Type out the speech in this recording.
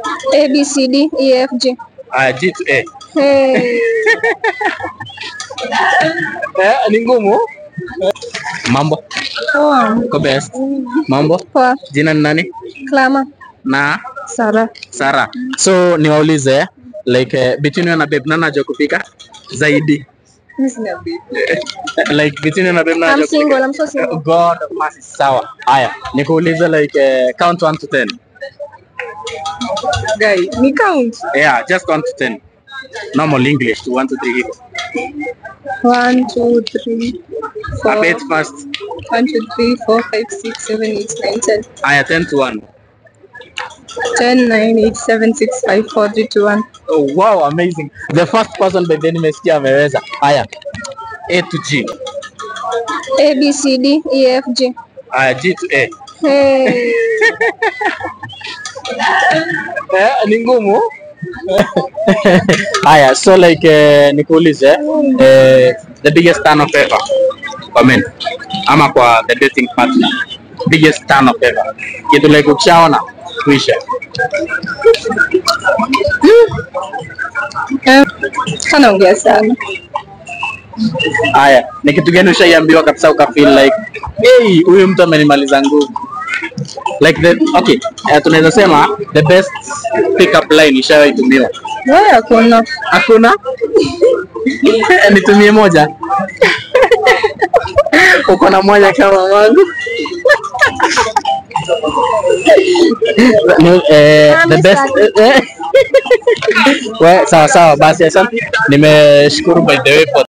A B C D E F G. Aya, G to A. Hey. Eh, ni ngumu. Mambo, Poa. uko best? Mambo, Poa. jina ni nani? Klama. Na Sara. Sara. So niwaulize like uh, between you na babe nani anajua kupika zaidi? Mimi sina baby. like between you na babe nani I'm anajua single, kupika? I'm so single. God of mercy, sawa. Haya, nikuulize like uh, count 1 to 10. Guy, ni count. Yeah, just count to 10. Normal English to 1 to 3 hivyo. One, two, three, four. A bit fast. One, two, three, four, five, six, seven, eight, nine, ten. Haya, 10 to 1. Ten, nine, eight, seven, six, five, four, three, two, one. Oh, wow, amazing. The first person by the nimesikia ameweza. Haya. A to G. A B C D E F G. Haya, G to A. Hey. Eh, ni ngumu. Haya, so like eh, nikuulize eh, the biggest turn off ever kwa men ama kwa the dating partner biggest turn off ever kitu like ukishaona kuisha Eh, Anaongea sana. haya ni kitu gani ushaiambiwa kabisa uka feel like hey huyu mtu amenimaliza nguvu like the okay eh, tunaweza sema the best pick up line ishawahi tumiwa Wewe hakuna. Hakuna? Nitumie moja. Uko na moja kama wangu? Ni, eh, the best eh, we, sawa sawa basi asante. Nimeshukuru by the way for